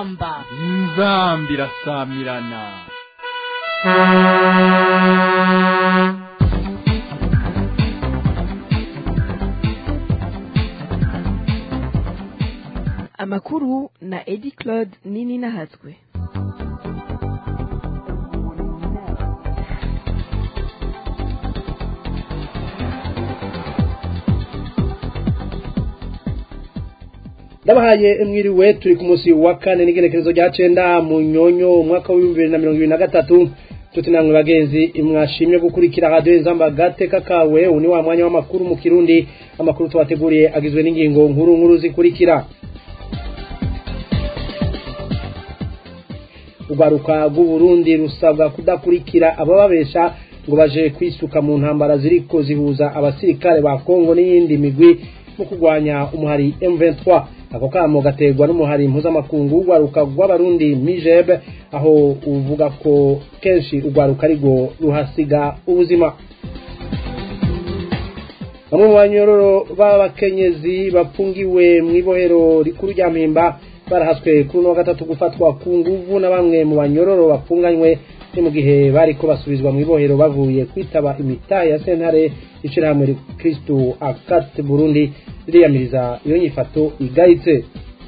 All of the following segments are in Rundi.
inzamba inzamba irasamirana amakuru na edi claude nini nahatswe ndabahaye mwiriwe turi ku munsi wa kane n'igenekerezo rya cenda mu nyonyo umwaka w'ibihumbi bibiri na mirongo ibiri na gatatu tuti namwe bagenzi mwashimye gukurikira radiyo inzamba gateka kawe uyu ni wa mwanya w'amakuru mu kirundi amakuru tubateguriye agizwe n'ingingo nkuru nkuru zikurikira urwaruka rw'uburundi rusabwa kudakurikira abababesha ngo baje kwisuka mu ntambara ziriko zihuza abasirikare ba kongo n'iyindi migwi mu kurwanya umuhari M23 ako kamo gaterwa n'umuhari mpuzamakungu urwaruka rw'abarundi mijeb aho uvuga ko kenshi urwaruka ariko ruhasiga ubuzima bamwe mu banyororo b'abakenyezi bafungiwe mu ibohero rikuru rya mpimba barahaswe kuri uno wa gatatu gufatwa ku nguvu na bamwe mu banyororo bafunganywe ni mu gihe bariko basubizwa mu ibohero bavuye kwitaba imitahe ya sentare ishirahamwe kristu akate burundi ririyamiriza iyo nyifato igayitse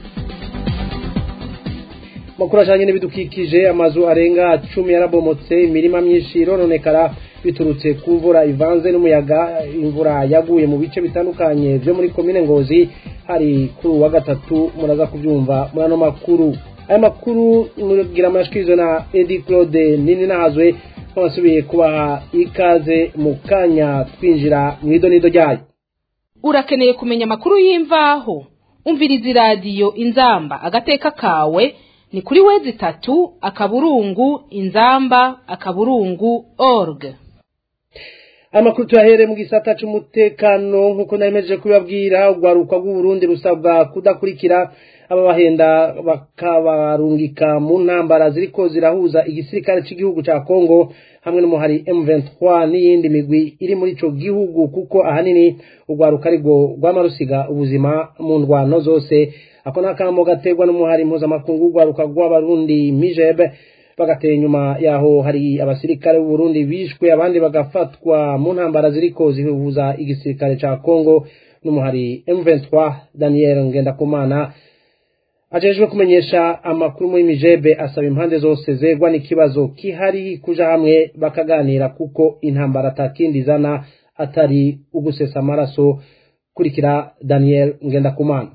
makuru ajanye n'ibidukikije amazu arenga cumi yarabomotse imirima myinshi irononekara biturutse ku mvura ivanze n'umuyaga imvura yaguye mu bice bitandukanye vyo muri komine ngozi hari kuri uwa gatatu muraza kuvyumva muri ano makuru aya makuru mugira amashikirizo na edi claude nini nahazwe twasubiye kubaha ikaze mu kanya twinjira mu idonido ryayo urakeneye kumenya amakuru y'imvaho umviriza iradiyo inzamba agateka kawe ni kuri wezi itatu akaburungu inzamba akaburungu org amakuru tuyahere mu gisata c'umutekano nk'uko naremejeje kubibabwira urwaruka rw'uburundi rusabwa kudakurikira ababahenda bakabarungika mu ntambara ziriko zirahuza igisirikare c'igihugu ca kongo hamwe n'umuhari M23 n'iyindi migwi iri muri ico gihugu kuko ahanini urwaruka ariko rwama rusiga ubuzima mu ndwano zose ako nakamo gaterwa n'umuhari mpuzamakungu urwaruka rw'abarundi mijebe bagateye inyuma yaho hari abasirikare b'u Burundi bishwe abandi bagafatwa mu ntambara ziriko zihuza igisirikare ca Kongo n'umuhari M23 Daniel Ngendakumana ajejwe kumenyesha amakuru muri Mijebe asaba impande zose zegwa n'ikibazo kihari kuja hamwe bakaganira kuko intambara atakindi zana atari ugusesa amaraso kurikira Daniel Ngendakumana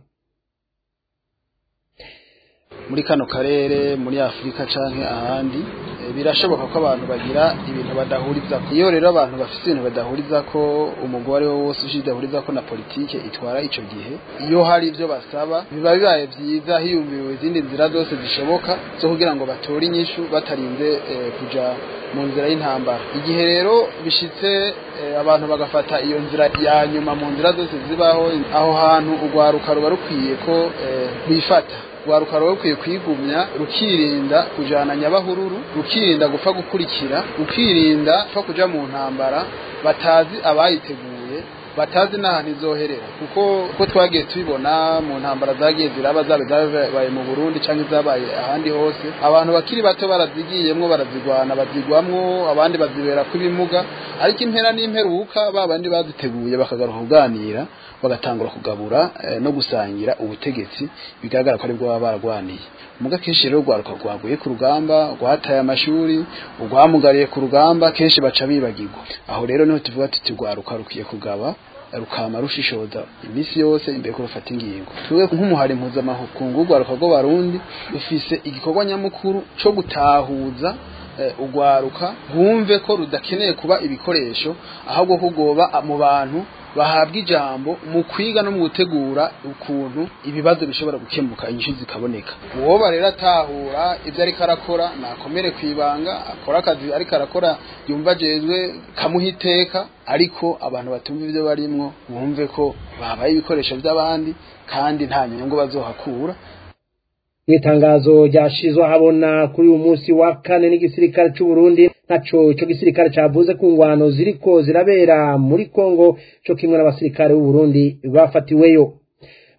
muri kano karere muri afurika canke ahandi birashoboka ko abantu bagira ibintu badahuriza iyo rero abantu bafite ibintu badahuriza ko umugore wose ushidahuriza ko na politike itwara ico gihe iyo hari ibyo basaba biba bibaye byiza hiyumviriwe izindi nzira zose zishoboka zo kugira ngo batore inyishu batarinze eh, kuja mu nzira y'intambara igihe rero bishitse eh, abantu bagafata iyo nzira ya nyuma mu nzira zose zibaho aho hantu urwaruka ruba rukwiye ko eh, bifata rwaruka ruba rukwiye kwigumya rukirinda kujana nyabahururu rukirinda gupfa gukurikira rukirinda gupfa kuja mu ntambara batazi abayiteguye batazi n'ahantu izoherera kuko uko twagiye tubibona mu ntambara zagiye ziraba zabe zabaye mu Burundi cyangwa zabaye ahandi hose abantu bakiri bato barazigiyemwo barazigwana bazigwamwo abandi bazibera kw'ibimuga ariko impera n'imperuka babandi baziteguye bakagaruka kuganira bagatangura kugabura eh, no gusangira ubutegetsi bigaragara ko aribwo baba baragwaniye muga kenshi rero rwaruka rwaguye ku rugamba rwataye amashuri urwamugariye ku rugamba kenshi baca bibagirwa aho rero niho tuvuga tuti rwaruka rukwiye kugaba rukama rushishoza iminsi yose imbere ko rufata ingingo twebwe nk'umuhari mpuzamakungu urwaruka rw'abarundi rufise igikorwa nyamukuru co gutahuza urwaruka bumve ko rudakeneye kuba ibikoresho ahubwo kugoba mu bantu bahabwa ijambo mu kwiga no mu gutegura ukuntu ibibazo bishobora gukemuka inyishu zikaboneka uwoba rero atahura ibyo ariko arakora nakomere ku ibanga akora akazi ariko arakora yumva ajejwe kamuha iteka ariko abantu batumva ibyo barimwo bumve ko babaye ibikoresho by'abandi kandi nta nyungu bazohakura mu itangazo ryashizwe ahabona kuri uyu munsi wa kane n'igisirikare c'u Burundi ntaco ico gisirikare cavuze ku ngwano ziriko zirabera muri Kongo co kimwe n'abasirikare b'u Burundi bafatiweyo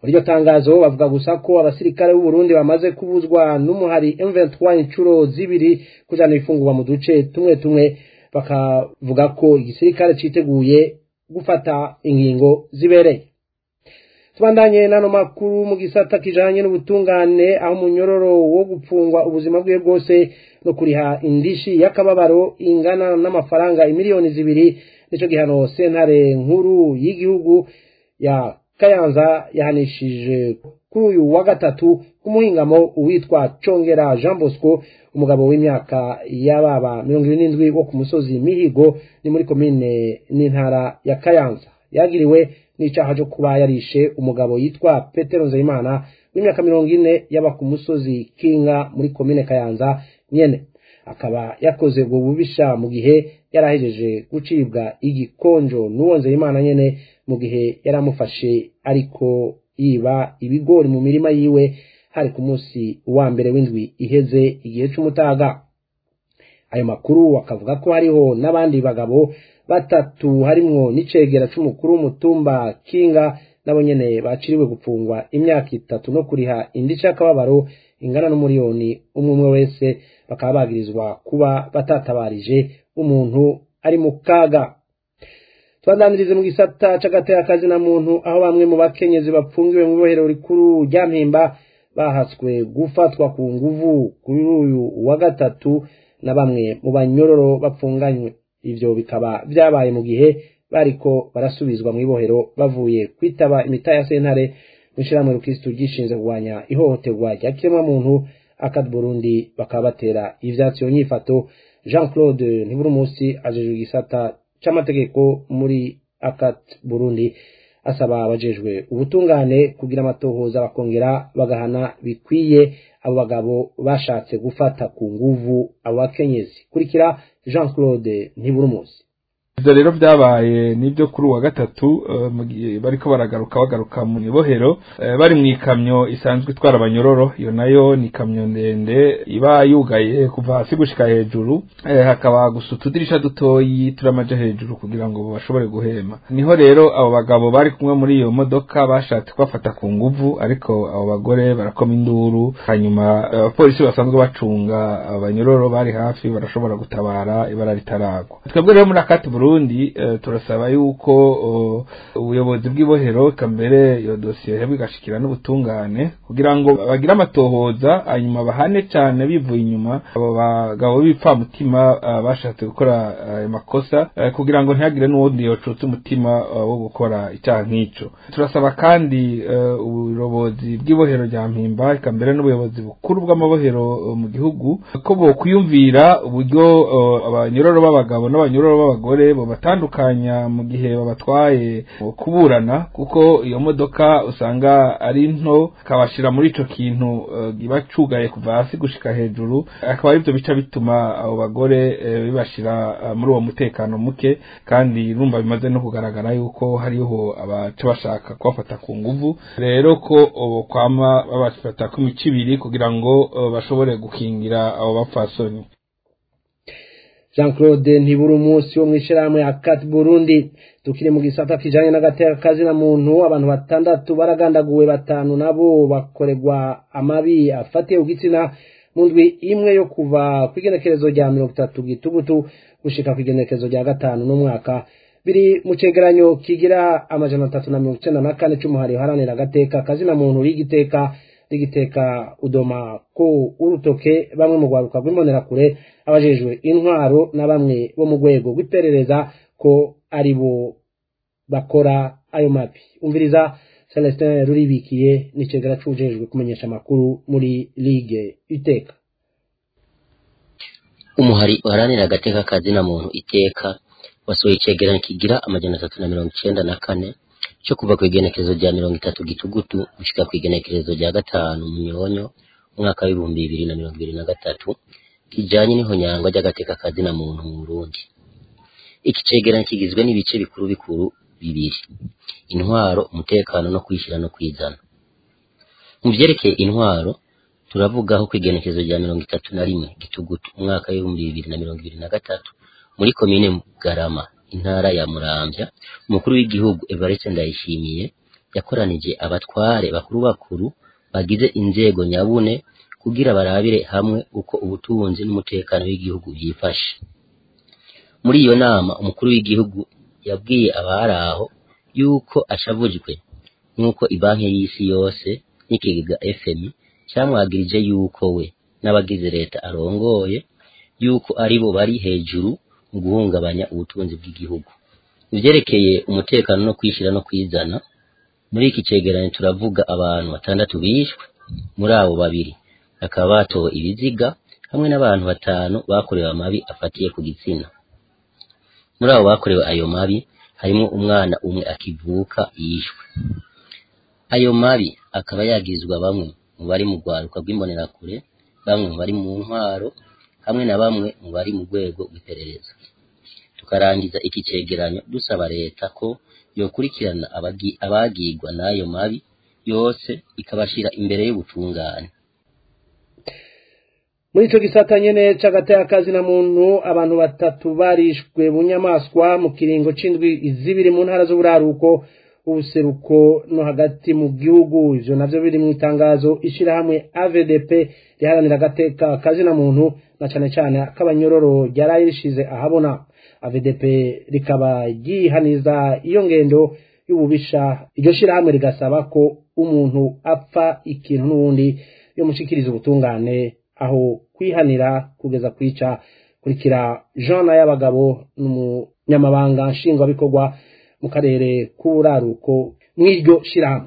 muri iryo tangazo bavuga gusa ko abasirikare b'u Burundi bamaze kubuzwa n'umuhari M23 inshuro zibiri kujana ifungurwa mu duce tumwe tumwe bakavuga ko igisirikare citeguye gufata ingingo zibereye tubandanye n'ano makuru mu gisata kijanye n'ubutungane aho umunyororo wo gupfungwa ubuzima bwiwe bwose no kuriha indishi y'akababaro ingana n'amafaranga imiliyoni zibiri nico gihano sentare nkuru y'igihugu ya kayanza yahanishije kuri uyu wa gatatu kumuhingamo uwitwa congera jean bosco umugabo w'imyaka y'ababa mirongo ibiri n'indwi wo ku musozi mihigo ni muri komine n'intara ya kayanza yagiriwe n'icaha cyo kuba yarishe umugabo yitwa petero nzeyimana w'imyaka mirongo ine yaba ku musozi kinga muri komine kayanza nyene akaba yakoze ubwo bubisha mu gihe yarahejeje gucibwa igikonjo n'uwo nzeyimana nyene mu gihe yaramufashe ariko yiba ibigori mu mirima yiwe hari ku munsi wa mbere w'indwi iheze igihe c'umutaga ayo makuru akavuga ko hariho n'abandi bagabo batatu harimwo n'icegera c'umukuru w'umutumba kinga nabo nyene baciriwe gupfungwa imyaka itatu no kuriha indica y'akababaro ingana n'umuriyoni umwe umwe wese bakaba bagirizwa kuba batatabarije umuntu ari mu kaga twadanirize mu gisata c'agateka na muntu aho bamwe mu bakenyezi bapfungiwe mu ibohero rikuru rya mpimba bahatswe gufatwa ku nguvu kuri uyu wa gatatu na bamwe mu banyororo bapfunganywe ivyo bikaba vyabaye mu gihe bariko barasubizwa mu ibohero bavuye kwitaba imita ya sentare mw'ishirahamwe rukristu ryishinze kurwanya ihohoterwa rya kiremwamuntu akad burundi bakaba batera ivyatsi iyo nyifato jean claude ntiburumusi ajejwe igisata c'amategeko muri akat burundi asaba abajejwe ubutungane kugira amatohoza bakongera bagahana bikwiye abo bagabo bashatse gufata ku nguvu abo bakenyezi kurikira jean claude ntiburumusi ivyo rero vyabaye nivyo kuri uwa gatatu eh, mu gihe bariko baragaruka bagaruka mu ibohero eh, bari mu ikamyo isanzwe itwara abanyororo iyo nayo ni ikamyo ndende iba yugaye kuva hasi gushika hejuru eh, hakaba gusa utudirisha dutoyi turamaja hejuru kugira ngo bashobore guhema niho rero abo bagabo bari kumwe muri iyo modoka bashatse kubafata ku nguvu ariko abo bagore barakoma induru hanyuma eh, abapolisi basanzwe bacunga abanyororo bari hafi barashobora gutabara ibara ritaragwa twebwe rero muri akati Burundi eh, turasaba yuko oh, ubuyobozi bw'ibohero kambere iyo dosiye hebwe igashikira n'ubutungane kugira ngo bagire amatohoza hanyuma bahane cyane bivuye inyuma abo bagabo b'ipfamutima uh, bashatse gukora ayo uh, makosa uh, kugira ngo ntihagire n'uwundi yocutse umutima uh, wo gukora icyaha nk'ico turasaba kandi uh, ubuyobozi bw'ibohero rya mpimba kambere n'ubuyobozi bukuru bw'amabohero uh, mu gihugu ko bokwiyumvira uburyo uh, abanyororo b'abagabo n'abanyororo b'abagore bo batandukanya mu gihe babatwaye kuburana kuko iyo modoka usanga ari nto kabashira muri ico kintu uh, giba cugaye kuva hasi gushika hejuru akaba arivyo bica bituma abo bagore uh, bibashira uh, muri uwo mutekano muke kandi rumva bimaze no kugaragara yuko hariho abaca bashaka kubafata ku nguvu rero ko uh, kwama babafata ku mico ibiri kugira ngo uh, bashobore gukingira abo bapfasoni jean claude ntibura umunsi wo mu ishyirahamwe ya kat burundi tukiri mu gisata kijanye n'agateka kazina muntu abantu batandatu baragandaguwe batanu nabo bakorerwa amabi afatiye ku gitsina mu ndwi imwe yo kuva ku igenekerezo rya mirongo itatu gitugutu gushika ku igenekerezo rya gatanu n'umwaka biri mu cegeranyo kigira amajana atatu na mirongo icenda na kane c'umuhari uharanira agateka kazina muntu rigiteka rigiteka udoma ko urutoke bamwe mu rwaruka rw'imbonerakure abajejwe intwaro na bamwe bo mu rwego rw'iperereza ko ari bo bakora ayo mabi umviriza celestin ruribikiye n'icegera c'ujejwe kumenyesha amakuru muri ligue iteka umuhari uharanira agateka kazina muntu iteka wasohoye icegeranyo kigira amajana atatu na mirongo icenda na kane cyo kuva ku igenekerezo rya mirongo itatu gitugutu gushika ku igenekerezo rya gatanu munyonyo umwaka w'ibihumbi bibiri na mirongo ibiri na gatatu kijanye n'ihonyangwa ry'agateka kazina muntu mu Burundi iki cegeranyo kigizwe n'ibice bikuru bikuru bibiri intwaro umutekano no kwishyira no kwizana mu vyerekeye intwaro turavugaho ku igenekerezo rya mirongo itatu na rimwe gitugutu umwaka w'ibihumbi bibiri na mirongo ibiri na gatatu muri komine Garama intara ya Muramvya umukuru w'igihugu Evariste Ndayishimiye yakoranije abatware bakuru bakuru bagize inzego nyabune kugira barabire hamwe uko ubutunzi n'umutekano w'igihugu byifashe muri iyo nama umukuru w'igihugu yabwiye abari aho yuko ashavujwe nk'uko ibanki y'isi yose n'ikigega fmi cyamwagirije yuko we n'abagize leta arongoye yuko ari bo bari hejuru mu guhungabanya ubutunzi bw'igihugu ivyerekeye umutekano no kwishyira no kwizana muri iki cegeranyo turavuga abantu batandatu bishwe muri abo babiri bakaba batowe ibiziga hamwe n'abantu batanu bakorewe amabi afatiye ku gitsina muri abo bakorewe ayo mabi harimo umwana umwe akivuka yishwe ayo mabi akaba yagizwa bamwe mu bari mu rwaruka rw'imbonerakure bamwe mu bari mu ntwaro hamwe na bamwe mu bari mu rwego rw'iperereza tukarangiza iki cegeranyo dusaba leta ko yokurikirana abagi- abagigwa n'ayo mabi yose ikabashira imbere y'ubutungane muri ico gisata nyene c'agateka na muntu abantu batatu barishwe bunyamaswa mu kiringo c'indwi zibiri mu ntara z'uburaruko ubuseruko no hagati mu gihugu ivyo navyo biri mu itangazo ishirahamwe AVDP riharanira agateka na muntu na cane cane k'abanyororo ryaraye rishize ahabona AVDP rikaba ryihaniza iyo ngendo y'ububisha iryo shirahamwe rigasaba ko umuntu apfa ikintu n'uwundi yomushikiriza ubutungane aho kwihanira kugeza kwica kurikira Jean y'abagabo n'umunyamabanga nshingwabikorwa mu karere k'uburaruko mw'iryo shirahamwe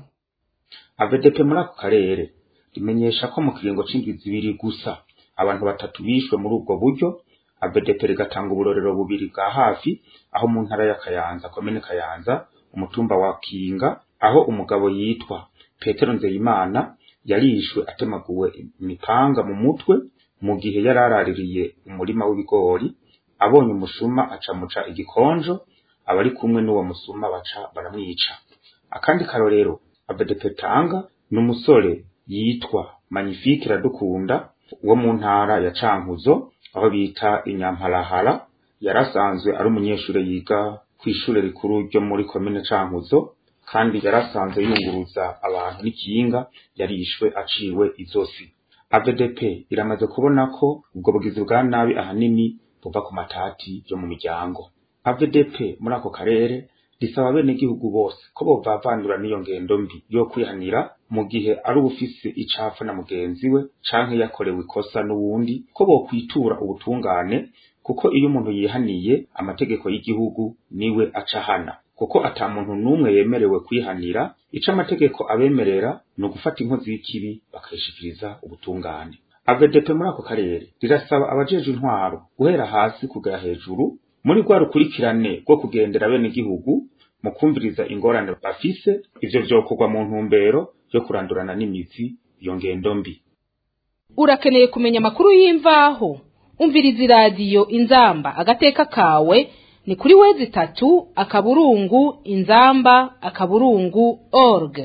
AVDP muri ako karere rimenyesha ko mu kiringo c'indwi zibiri gusa abantu batatu bishwe muri ubwo buryo AVDP rigatanga uburorero bubiri bwa hafi aho mu ntara ya Kayanza komine Kayanza umutumba wa Kinga aho umugabo yitwa Petero Nzeyimana yarishwe atemaguwe imipanga mu mutwe mu gihe yari araririye umurima w'ibigori abonye umusuma acamuca igikonjo abari kumwe n'uwo musuma baca baramwica akandi karorero AVDP tanga ni umusore yitwa Magnifique Iradukunda wo mu ntara ya Cankuzo aho bita Inyamparahara yarasanzwe ari umunyeshure yiga kw'ishure rikuru ryo muri komine Cankuzo kandi yarasanzwe yunguruza abantu n'ikinga yarishwe aciwe izosi AVDP iramaze kubona ko ubwo bugizi bwa nabi ahanini buva ku matati yo mu miryango AVDP muri ako karere risaba bene gihugu bose ko bovavanura n'iyo ngendo mbi yo kwihanira mu gihe ari ubufise icafu na mugenzi we canke yakorewe ikosa n'uwundi ko bokwitura ubutungane kuko iyo umuntu yihaniye amategeko y'igihugu niwe aca hana kuko ata muntu n'umwe yemerewe kwihanira ico amategeko abemerera ni ugufata inkozi y'ikibi bakayishikiriza ubutungane AVDP muri ako karere rirasaba abajejwe intwaro guhera hasi kugera hejuru muri rwa rukurikirane rwo kugendera bene gihugu mu kumviriza ingorane bafise ivyo vyokorwa mu ntumbero yo kurandurana n'imizi iyo ngendo mbi urakeneye kumenya amakuru y'imvaho umviriza iradiyo inzamba agateka kawe ni kuri wezi itatu akaburungu inzamba akaburungu org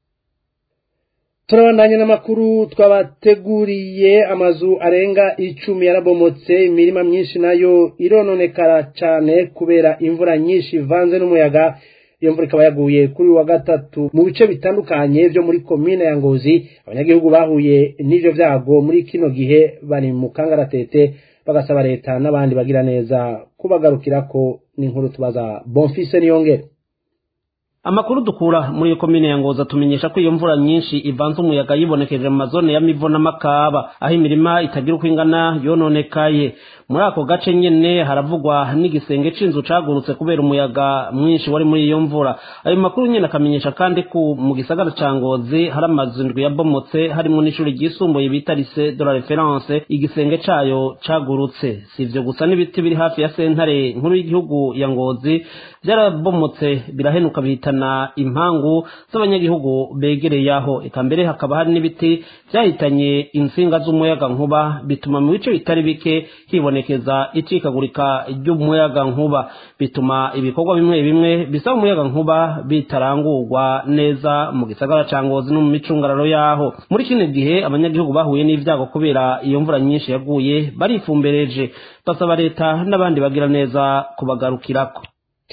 turabandanya n'amakuru twabateguriye amazu arenga icumi yarabomotse imirima myinshi nayo irononekara cyane kubera imvura nyinshi ivanze n'umuyaga iyo mvura ikaba yaguye kuri uyu wa gatatu mu bice bitandukanye byo muri komine ya ngozi abanyagihugu bahuye n'ivyo vyago muri kino gihe bari mu kangaratete bagasaba leta n'abandi bagira neza kubagarukirako n'inkuru tubaza bonfise niyongere amakuru dukura muri iyo komine ya ngoza tumenyesha ko iyo mvura nyinshi ivanze umuyaga yibonekeje mu mazone ya mivo n'amakaba aho imirima itagira uko ingana yononekaye muri ako gace nyene haravugwa n'igisenge c'inzu cagurutse kubera umuyaga mwinshi wari muri iyo mvura ayo makuru nyene akamenyesha kandi ko mu gisagara ca ngozi hari amazu ndwi yabomotse harimwo n'ishuri ryisumbuye bita lycée de la référence igisenge cayo cagurutse si ivyo gusa n'ibiti biri hafi ya sentare nkuru y'igihugu ya ngozi vyarabomotse birahenuka bihitana impangu z'abanyagihugu begereye aho eka mbere hakaba hari n'ibiti vyahitanye insinga z'umuyaga nkuba bituma mu bice bitari bike hibonekeza icikagurika ry'umuyaga nkuba bituma ibikorwa bimwe bimwe bisaba umuyaga nkuba bitarangurwa neza mu gisagara ca ngozi no mu micungararo yaho muri kino gihe abanyagihugu bahuye n'ivyago kubera iyo mvura nyinshi yaguye barifumbereje basaba leta n'abandi bagira neza kubagarukirako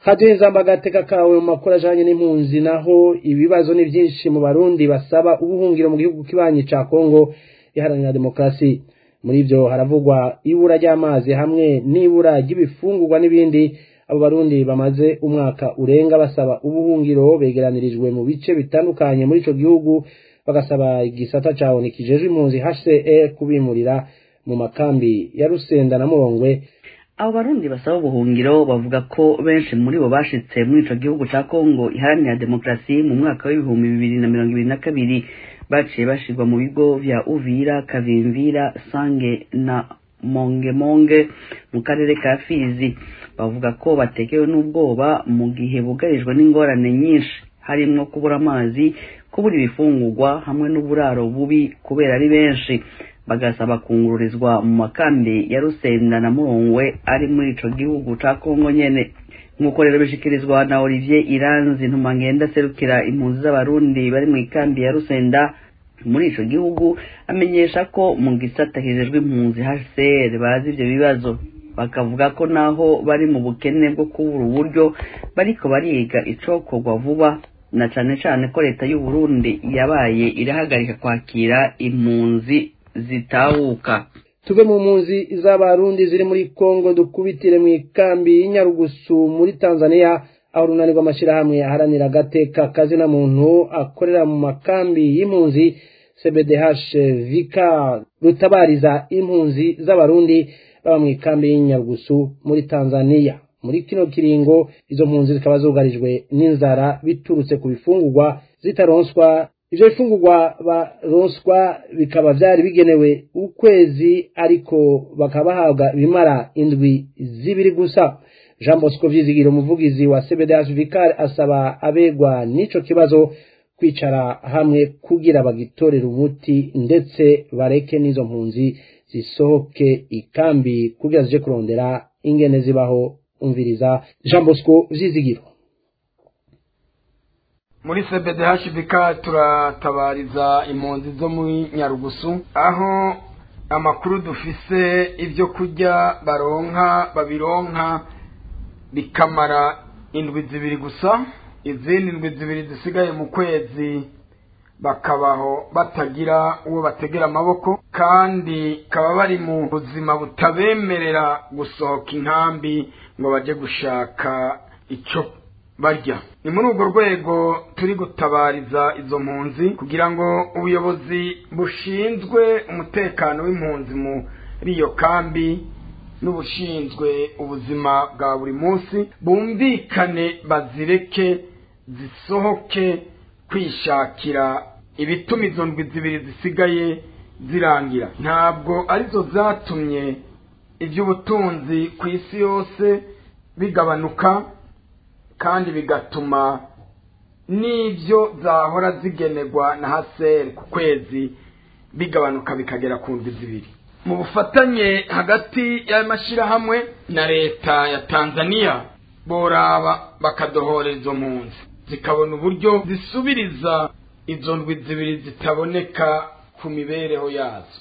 hadiyo inzamba agateka kawe mu makuru ajanye n'impunzi naho ibibazo ni byinshi mu barundi basaba ubuhungiro mu gihugu kibanyi ca kongo iharanira demokarasi muri ivyo haravugwa ibura ry'amazi hamwe n'ibura ry'ibifungurwa n'ibindi abo barundi bamaze umwaka urenga basaba ubuhungiro begeranirijwe mu bice bitandukanye muri ico gihugu bagasaba igisata cawo nikijejwe impunzi HCR kubimurira mu makambi ya Rusenda na Murongwe abo barundi basaba ubuhungiro bavuga ko benshi muri bo bashitse muri ico gihugu ca Kongo iharanira demokarasi mu mwaka w'ibihumbi bibiri na mirongo ibiri na kabiri baciye bashirwa mu bigo vya Uvira Kavimvira Sange na Mongemonge mu karere ka Fizi bavuga ko batekewe n'ubwoba mu gihe bugarijwe n'ingorane nyinshi harimwo kubura amazi kubura ibifungurwa hamwe n'uburaro bubi kubera ari benshi bagasaba kungururizwa mu makambi ya Rusenda na Murongwe ari muri ico gihugu ca Kongo nyene nk'uko rero bishikirizwa na Olivier Iranzi ntumangenda serukira impunzi z'abarundi bari mu ikambi ya Rusenda muri ico gihugu amenyesha ko mu gisata hejejwe impunzi HCR bazi ivyo bibazo bakavuga ko naho bari mu bukene bwo kubura uburyo bariko bariga icokorwa vuba na cane cane ko leta y'u Burundi yabaye irahagarika kwakira impunzi zitahuka tuve mu mpunzi z'abarundi ziri muri Kongo dukubitire mu ikambi y'Inyarugusu muri Tanzania aho runanirwa amashirahamwe aharanira agateka kazina muntu akorera mu makambi y'impunzi CBDH Vika rutabariza impunzi z'abarundi baba mu ikambi y'Inyarugusu muri Tanzania muri kino kiringo izo mpunzi zikaba zugarijwe n'inzara biturutse ku bifungurwa zitaronswa ivyo bifungurwa baronswa bikaba vyari bigenewe ukwezi ariko bakaba bahabwa ibimara indwi zibiri gusa jean bosco vyizigiro umuvugizi wa cbdh vicar asaba abegwa n'ico kibazo kwicara hamwe kugira bagitorera umuti ndetse bareke n'izo mpunzi zisohoke ikambi kugira zije kurondera ingene zibaho umviriza jean bosco vyizigiro muri cbdhbk turatabariza impunzi zo muri nyarugusu aho amakuru dufise ibyo kurya baronka babironka bikamara indwi zibiri gusa izindi ndwi zibiri zisigaye mu kwezi bakabaho batagira uwo bategera amaboko kandi kaba bari mu buzima butabemerera gusohoka inkambi ngo bajye gushaka icyo barya ni muri urwo rwego turi gutabariza izo mpunzi kugira ngo ubuyobozi bushinzwe umutekano w'impunzi muri iyo kambi n'ubushinzwe ubuzima bwa buri munsi bumvikane bazireke zisohoke kwishakira ibituma izo ndwi zibiri zisigaye zirangira ntabwo arizo zatumye iby'ubutunzi ku isi yose bigabanuka kandi bigatuma n'ibyo zahora zigenerwa na haseri ku kwezi bigabanuka bikagera ku ndwi zibiri mu bufatanye hagati y'amashyirahamwe na leta ya tanzania boraba bakadohorera izo mpunzi zikabona uburyo zisubiriza izo ndwi zibiri zitaboneka ku mibereho yazo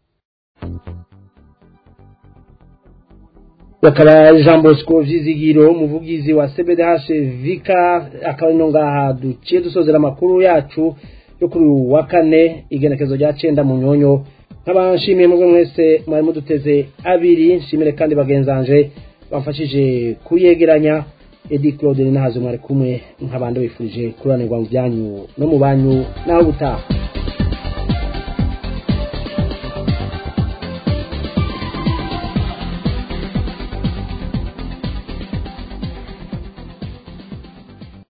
bakaba jean bosco vyizigiro umuvugizi wa cbdh vika akaba ino ngaha duciye dusozera amakuru yacu yo kuri uyu wa kane igenekezo rya cenda mu nyonyo nkaba nshimiye mubwe mwese mwari muduteze abiri nshimire kandi bagenzanje bamfashije kuyegeranya edi claude ni nahazo mwari kumwe nk'abandi bifurije kuranirwa mu byanyu no mu banyu naho gutaha